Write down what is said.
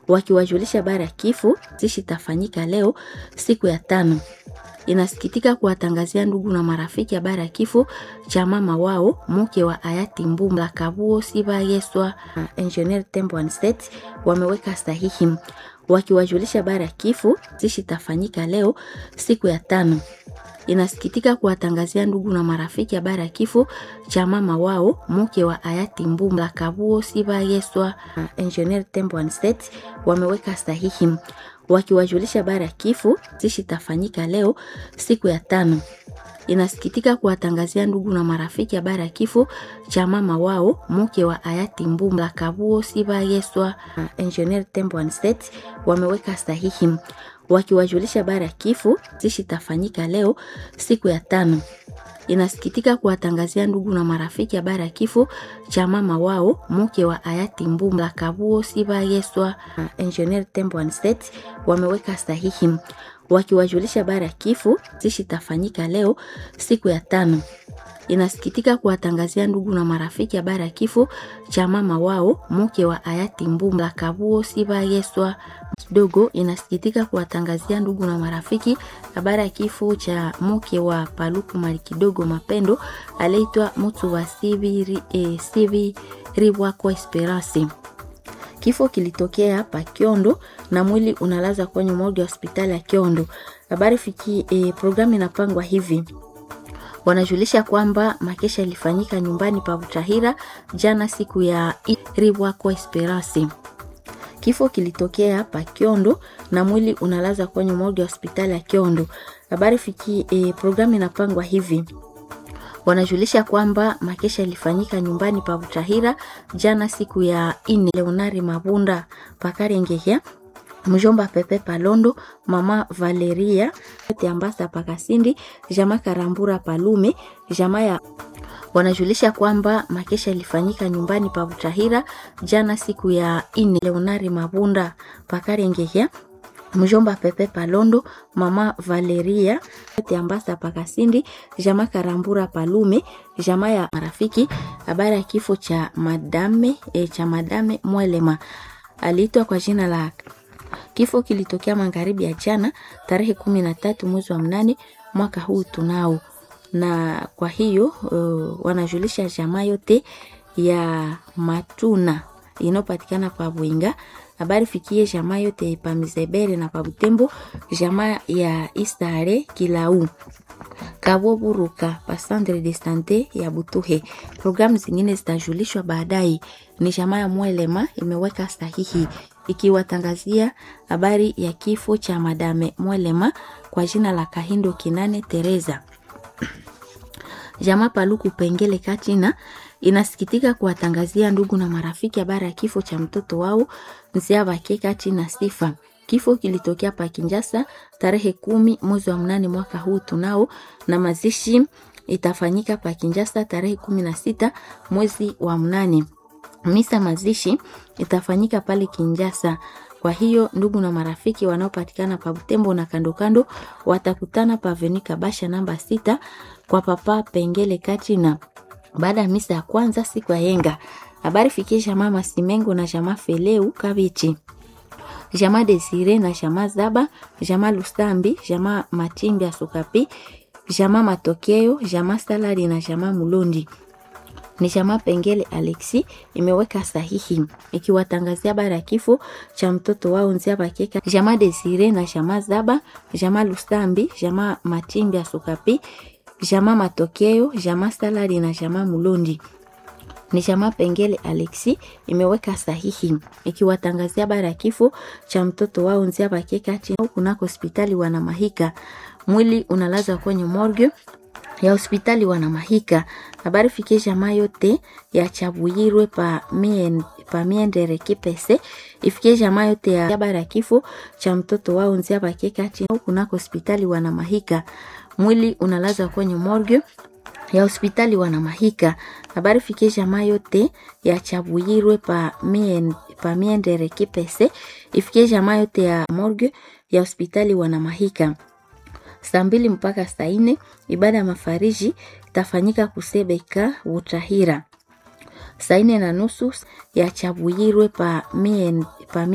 wakiwajulisha habari ya kifo zishi itafanyika leo siku ya tano. Inasikitika kuwatangazia ndugu na marafiki habari ya kifo cha mama wao mke wa hayati Mbumla Kabuo Siba Yeswa uh, Engineer Tembo and State wameweka sahihi wakiwajulisha habari ya kifo zishi itafanyika leo siku ya tano. Inasikitika kuwatangazia ndugu na marafiki habari ya kifo cha mama wao mke wa hayati Mbumla Kabuo Siba Yeswa uh, Engineer Tembo and State wameweka sahihi wakiwajulisha habari ya kifo zishi itafanyika leo siku ya tano. Inasikitika kuwatangazia ndugu na marafiki habari ya kifo cha mama wao mke wa hayati Mbumla Kabuo Siba Yeswa uh, Engineer Tembo and State wameweka sahihi wakiwajulisha habari ya kifo zishi itafanyika leo siku ya tano. Inasikitika kuwatangazia ndugu na marafiki habari ya kifo cha mama wao mke wa hayati Mbumla Kabuo Siba Yeswa uh, Engineer Tembo and State wameweka sahihi wakiwajulisha habari ya kifo zishi itafanyika leo siku ya tano. Inasikitika kuwatangazia ndugu na marafiki habari ya kifo cha mama wao mke wa hayati Mbumla Kabuo Siba Yeswa kidogo. Inasikitika kuwatangazia ndugu na marafiki habari ya kifo cha mke wa Paluku Mali kidogo Mapendo aliitwa mtu wa Sivi eh, Sivi Ribwako Esperance. Kifo kilitokea hapa Kiondo na mwili unalaza kwenye morgue ya hospitali ya Kiondo. Habari fiki eh, programu inapangwa hivi wanajulisha kwamba makesha ilifanyika nyumbani pa Butahira jana siku ya Ribwako Esperance. Kifo kilitokea hapa Kiondo na mwili unalaza kwenye morgue ya hospitali ya Kiondo. Habari fiki eh, programu inapangwa hivi wanajulisha kwamba makesha ilifanyika nyumbani pa Butahira jana siku ya ine. Leonari Mabunda Pakarengehya mjomba Pepe Palondo, mama Valeria Ambasa Pakasindi, jama Karambura Palume, jama ya wanajulisha kwamba makesha ilifanyika nyumbani pa Butahira jana siku ya ine. Leonari Mabunda Pakarengehya mjomba Pepe Palondo, mama Valeria Ambasa Pakasindi, jama Karambura Palume, jama ya marafiki. Habari ya kifo cha madame e, cha madame Mwelema aliitwa kwa jina la Kifo kilitokea magharibi ya jana tarehe kumi na tatu mwezi wa mnane mwaka huu tunao, na kwa hiyo uh, wanajulisha jamaa yote ya Matuna inayopatikana pa Bwinga. Habari fikie jamaa yote pa Mizebere na pa Butembo, jamaa ya Istare Kilau Kabo Buruka pa Centre de Sante ya Butuhe. Programu zingine zitajulishwa baadaye. Ni jamaa ya Mwelema imeweka sahihi ikiwatangazia habari ya kifo cha madame Mwelema kwa jina la Kahindo Kinane Teresa. Jamaa Paluku Pengele Katina inasikitika kuwatangazia ndugu na marafiki habari ya kifo cha mtoto wao Nziabake Katina Sifa. Kifo kilitokea pa Kinjasa tarehe kumi mwezi wa mnane mwaka huu tunao, na mazishi itafanyika pa Kinjasa tarehe kumi na sita mwezi wa mnane. Misa mazishi itafanyika pale Kinjasa. Kwa hiyo ndugu na marafiki wanaopatikana pa Butembo na kando kando watakutana pa Avenue Kabasha namba sita kwa papa Pengele Katina baada ya misa ya kwanza siku ya yenga. Habari fikie jamaa Masimengo na jamaa Feleu Kabichi jamaa Desire na jamaa Zaba, jamaa Lusambi, jamaa Matimbi ya Sukapi, jamaa Matokeo, jamaa Salari na jamaa Mulundi. Ni jamaa Pengele Alexi imeweka sahihi ikiwatangazia habari ya kifo cha mtoto wao Nzia Bakeka, jamaa Desire na jamaa Zaba, jamaa Lusambi, jamaa Matimbi ya Sukapi, jamaa Matokeo, jamaa Salari na jamaa Mulundi ni jamaa Pengele Alexi imeweka sahihi ikiwatangazia habari ya kifo cha mtoto wao Nzia Bakeka chini kunako hospitali wana Mahika. Mwili unalazwa kwenye morgue ya hospitali wana Mahika. Habari fikie jamaa yote ya Chabuyirwe pa mien, pa miendere kipese ifikie jamaa yote ya habari ya kifo cha mtoto wao Nzia Bakeka chini kunako hospitali wana Mahika. Mwili unalazwa kwenye morgue ya hospitali wana Mahika. Habari fikie jamaa yote ya Chabuyirwe pa mien, pa miendere kipese ifikie jamaa yote ya morgue ya hospitali wana Mahika. Saa mbili mpaka saa nne ibada ya mafariji itafanyika Kusebeka Butahira. Saa nne na nusu ya Chabuyirwe pa mien, pa